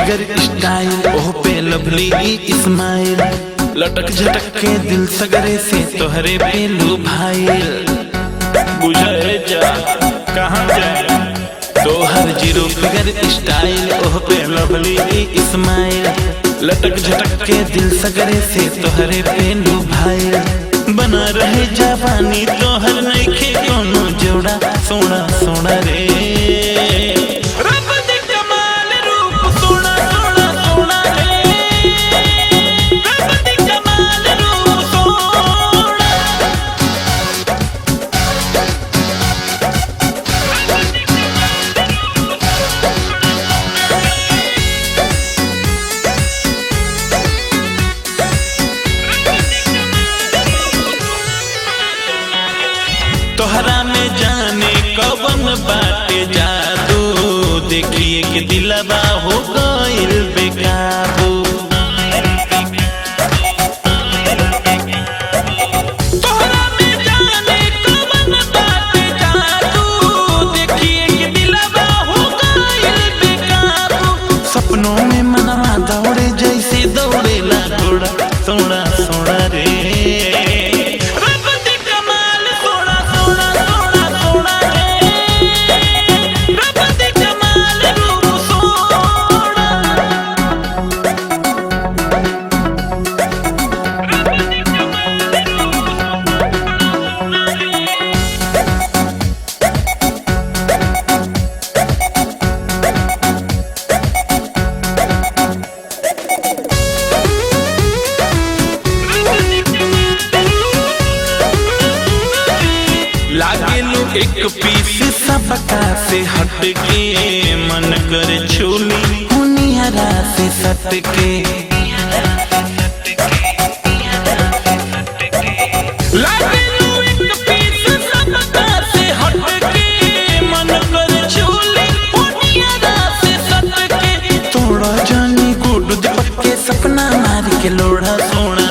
figure style ओह पे lovely Ismail लटक झटक के दिल सगरे से तोहरे पे लू भाई बुझे जा कहाँ जाए तोहर जीरो फिगर स्टाइल ओह पे लवली इस्माइल लटक झटक के दिल सगरे से तोहरे पे लू भाई बना रहे जवानी तोहर नइखे कोनो जोड़ा सोना सोना रे रब दे कमाल रूप सोना सोना सोना रे रब दे कमाल रूप सोना तोहरा में जाने कवन बाटे जादू देखिए कि दिलवा हो गइल बेकाबू तोहरा में जाने कवन बाटे जादू देखिए कि दिलवा हो गइल बेकाबू सपनों में मनवा दौड़े जैसे दौड़ेला घोड़ा सोना सोना रे रब दे कमाल सोना सोना सोना सोना रे रब दे कमाल रूप सोना लागेलू एक पीस सबका से हट के मन कर छोली हुनियारा से सट के लागेलू एक पीस सबका से हट के मन कर छोली हुनियारा से सट के तोड़ा जानी गुड दीपक के सपना मार के लोढ़ा सोना